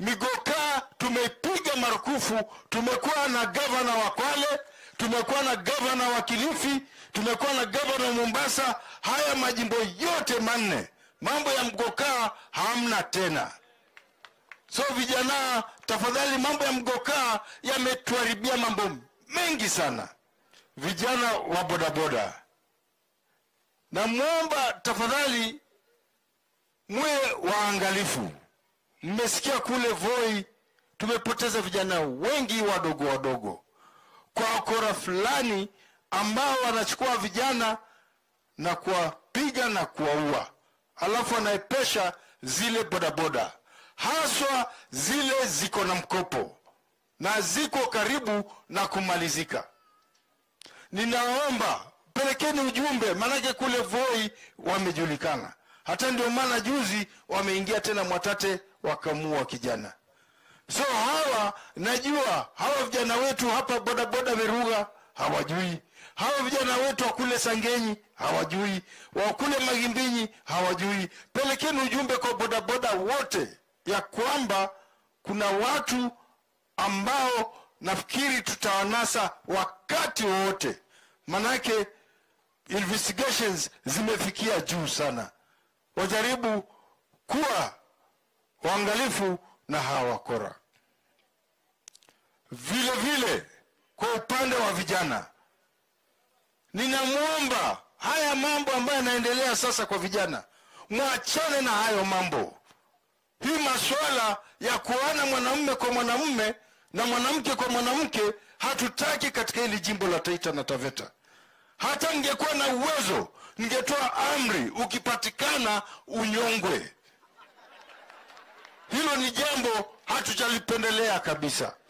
Migoka tumeipiga marufuku. Tumekuwa na gavana wa Kwale, tumekuwa na gavana wa Kilifi, tumekuwa na gavana wa Mombasa. Haya majimbo yote manne, mambo ya mgoka hamna tena. So vijana, tafadhali, mambo ya mgoka yametuharibia mambo mengi sana. Vijana wa bodaboda, namwomba tafadhali mwe waangalifu. Mmesikia kule Voi tumepoteza vijana wengi wadogo wadogo kwa wakora fulani ambao wanachukua vijana na kuwapiga na kuwaua, alafu wanaepesha zile bodaboda, haswa zile ziko na mkopo na ziko karibu na kumalizika. Ninaomba pelekeni ujumbe, maanake kule Voi wamejulikana. Hata ndio maana juzi wameingia tena Mwatate wakamua kijana. So hawa najua hawa vijana wetu hapa bodaboda Veruga hawajui, hawa vijana wetu wa kule Sangenyi hawajui, wa kule Magimbinyi hawajui. Pelekeni ujumbe kwa bodaboda wote ya kwamba kuna watu ambao nafikiri tutawanasa wakati wowote, manake investigations zimefikia juu sana. Wajaribu kuwa waangalifu na hawa wakora. Vile vile kwa upande wa vijana, ninamwomba haya mambo ambayo yanaendelea sasa kwa vijana, mwachane na hayo mambo. Hii masuala ya kuana mwanamume kwa mwanamume na mwanamke kwa mwanamke hatutaki katika hili jimbo la Taita na Taveta. Hata ningekuwa na uwezo, ningetoa amri, ukipatikana unyongwe. Hilo ni jambo hatujalipendelea kabisa.